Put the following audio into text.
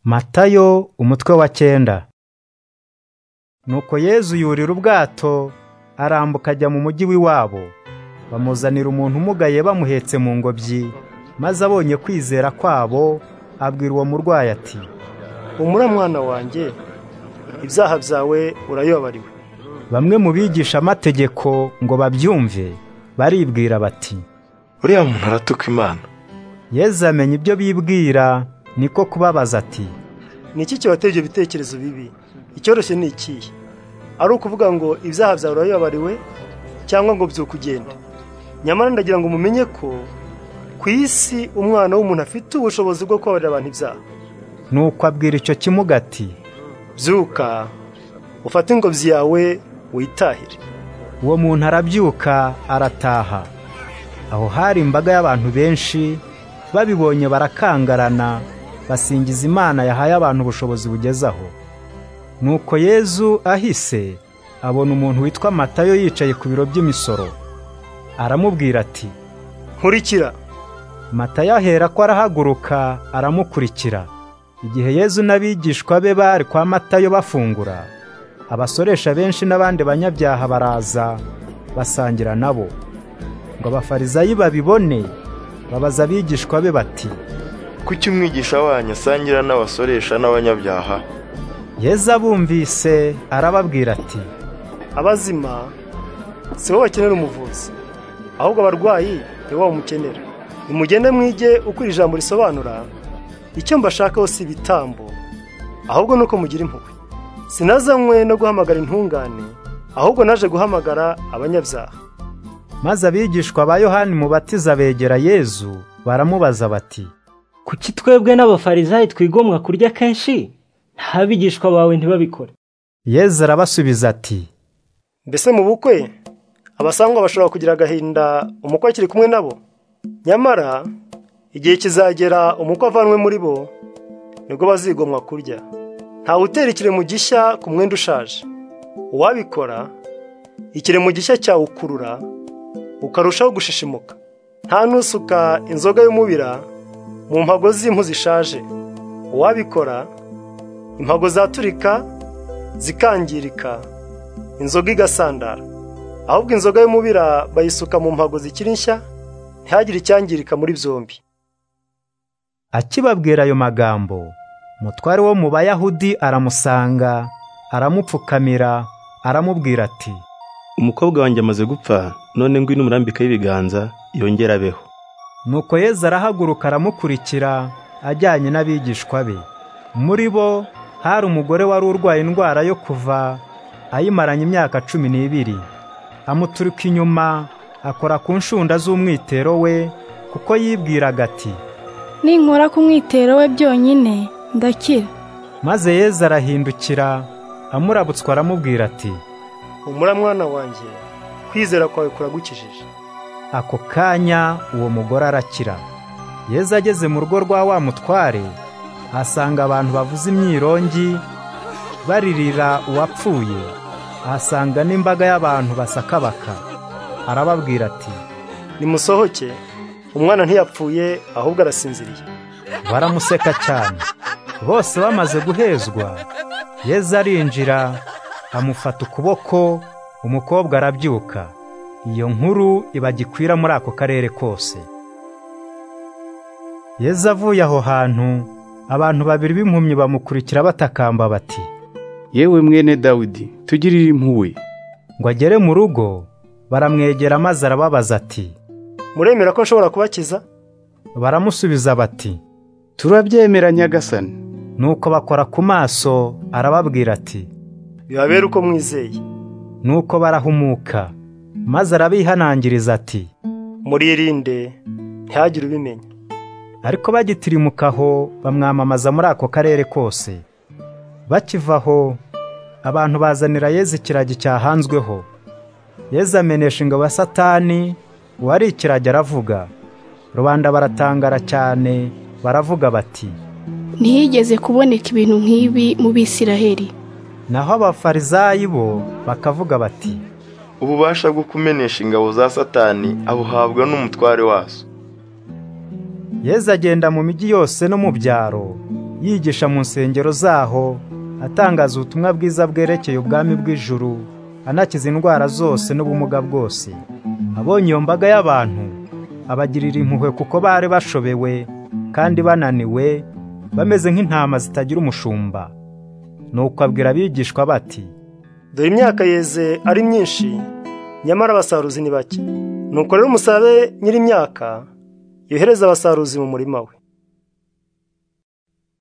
Matayo umutwe wa cyenda Nuko Yesu yurira ubwato arambuka ajya mu mujyi w'iwabo bamuzanira umuntu umugaye bamuhetse mu ngobyi maze abonye kwizera kwabo abwira uwo murwayi ati humura mwana wanjye ibyaha byawe urayobariwe bamwe mu bigisha amategeko ngo babyumve baribwira bati uriya muntu aratuka imana Yesu amenya ibyo bibwira niko kubabaza ati ni iki kibateye ibyo bitekerezo bibi icyoroshye ni ikihe ari ukuvuga ngo ibyaha byawe urayobariwe cyangwa ngo byukugende nyamara ndagira ngo mumenye ko ku isi umwana w'umuntu afite ubushobozi bwo kubabarira abantu ibyaha nuko abwira icyo kimuga ati byuka ufate ingobyi yawe witahire uwo muntu arabyuka arataha aho hari imbaga y'abantu benshi babibonye barakangarana basingiza imana yahaye abantu ubushobozi bugeze aho nuko yezu ahise abona umuntu witwa matayo yicaye ku biro by'imisoro aramubwira ati nkurikira matayo ahera ko arahaguruka aramukurikira igihe yezu n'abigishwa be bari kwa matayo bafungura abasoresha benshi n'abandi banyabyaha baraza basangira nabo ngo abafarizayi babibone babaza abigishwa be bati kuki umwigisha wanyu asangira n'abasoresha n'abanyabyaha yezu abumvise arababwira ati abazima si bo bakenera umuvuzi ahubwo abarwayi ni bo bamukenera nimugende mwige uko iri jambo risobanura icyo mbashakaho si ibitambo ahubwo ni uko mugira impuhwe sinazanywe no guhamagara intungane ahubwo naje guhamagara abanyabyaha maze abigishwa ba yohani mubatiza begera yezu baramubaza bati kuki twebwe n'abafarizayi twigomwa kurya kenshi ntabigishwa bawe ntibabikora yezu arabasubiza ati mbese mu bukwe abasangwa bashobora kugira agahinda umukwe akiri kumwe nabo nyamara igihe kizagera umukwe avanwe muri bo nibwo bazigomwa kurya ntawe utera ikiremo gishya ku mwenda ushaje uwabikora ikiremo gishya cyawukurura ukarushaho gushishimuka nta nusuka inzoga y'umubira mu mpago z'impu zishaje uwabikora impago zaturika zikangirika inzoga igasandara ahubwo inzoga y'umubira bayisuka mu mpago zikiri nshya ntihagire icyangirika muri byombi akibabwira ayo magambo umutware wo mu bayahudi aramusanga aramupfukamira aramubwira ati umukobwa wanjye amaze gupfa none ngwino umurambika y'ibiganza yongere abeho nuko yezu arahaguruka aramukurikira ajyanye n'abigishwa be muri bo hari umugore wari urwaye indwara yo kuva ayimaranye imyaka cumi n'ibiri amuturuka inyuma akora ku nshunda z'umwitero we kuko yibwiraga ati ninkora ku mwitero we byonyine ndakira maze yezu arahindukira amurabutswa aramubwira ati humura mwana wanjye kwizera kwawe kuragukijije ako kanya uwo mugore arakira yezu ageze mu rugo rwa wa mutware ahasanga abantu bavuza imyirongi baririra uwapfuye ahasanga n'imbaga y'abantu basakabaka arababwira ati nimusohoke umwana ntiyapfuye ahubwo arasinziriye baramuseka cyane bose bamaze guhezwa yezu arinjira amufata ukuboko umukobwa arabyuka iyo nkuru iba gikwira muri ako karere kose yezu avuye aho hantu abantu babiri b'impumyi bamukurikira batakamba bati yewe mwene dawidi tugirire impuhwe ngo agere mu rugo baramwegera maze arababaza ati muremera ko nshobora kubakiza baramusubiza bati turabyemera nyagasani nuko bakora ku maso arababwira ati bibabere uko mwizeye nuko barahumuka maze arabihanangiriza ati muririnde ntihagire ubimenya ariko bagitirimukaho bamwamamaza muri ako karere kose bakiva aho abantu bazanira yezu ikiragi cyahanzweho yezu amenesha ingabo ya satani uwari ikiragi aravuga rubanda baratangara cyane baravuga bati ntihigeze kuboneka ibintu nk'ibi mu bisiraheli naho abafarizayi bo bakavuga bati ububasha bwo kumenesha ingabo za satani abuhabwa n'umutware wazo yezu agenda mu mijyi yose no mu byaro yigisha mu nsengero zaho atangaza ubutumwa bwiza bwerekeye ubwami bw'ijuru anakiza indwara zose n'ubumuga bwose abonye iyo mbaga y'abantu abagirira impuhwe kuko bari bashobewe kandi bananiwe bameze nk'intama zitagira umushumba nuko abwira abigishwa bati dore imyaka yeze ari myinshi nyamara abasaruzi ni bake nuko rero umusabe nyir'imyaka yohereza abasaruzi mu murima we